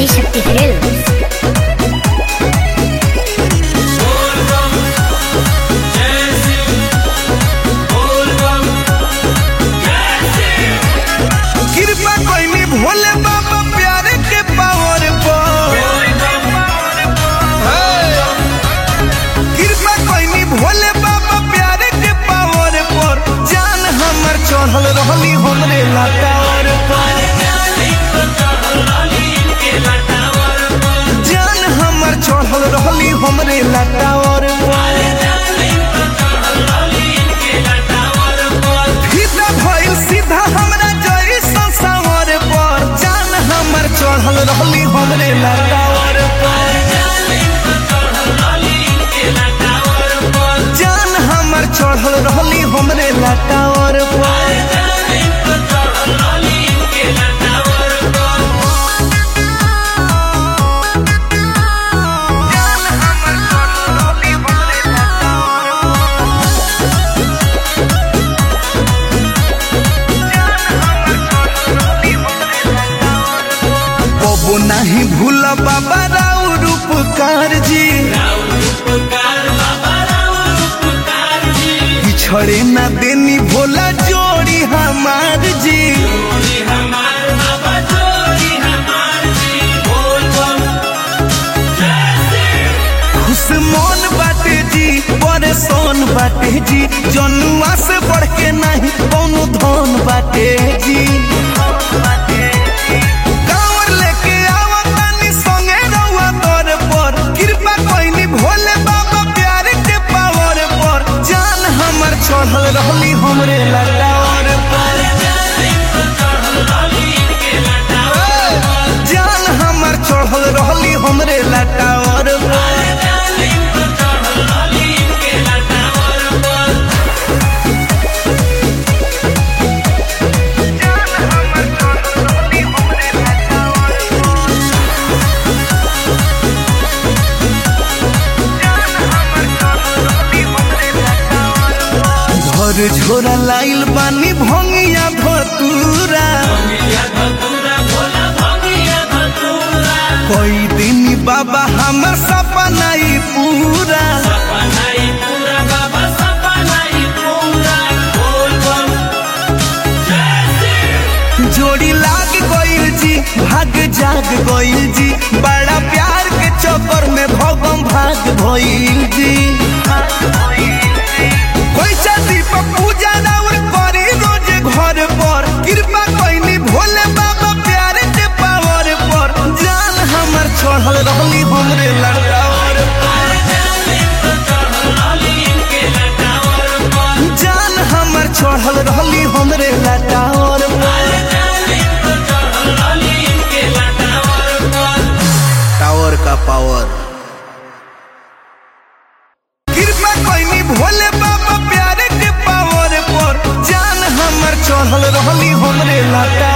Adishakti films कृपा कोई भोले बाबा प्यारे के पावर पर कृपा कोई भोले बाबा प्यारे के पावर पर जान हमर चढ़ल रहली हमरे लटावर पर जान हमर चढ़ल रहली हमरे लटावर पर फीता भइल सीधा हमरा जई संसावर पर जान हमर चढ़ल रहली हमरे लटावर पर जान हमर चढ़ल रहली हमरे लटावर पर जान हमर चढ़ल रहली हमरे लटावर पर कबो नहीं भूल बाबा राव रूपकार जी पिछड़े ना देनी भोला जोड़ी हमार जी खुश मन बाटे जी परेशान बाटे जी जनुआ से बढ़ के नहीं कौनो धन बाटे जी कांवर लेके आवा तानी संगे रउआ तोर पर कृपा कोइनी भोले बाबा प्यार के पावर पर जान हमर चढ़ल रहली हमरे लटावर पर जान हमर चढ़ल रहली हमरे लटावर पर घर झोरा लाइल बानी भंगिया भतूरा कोई दिन बाबा हमर सपना ई पूरा जोड़ी लाग गइल जी भाग जाग गइल जी बड़ा प्यार के चक्कर में भगम भाग भइल जी कोई शादी पर पूजा राउर करी रोज घर पर कृपा कोइनी भोले बाबा प्यार के पावर पर जान हमर चढ़ल रहली हमरे लड़कावर जान हमर चढ़ल रहली हमरे लटावर टावर का पावर कृपा कोइनी भोले बाबा प्यारे के पावर पर जान हमर चढ़ल रहली हमरे लटा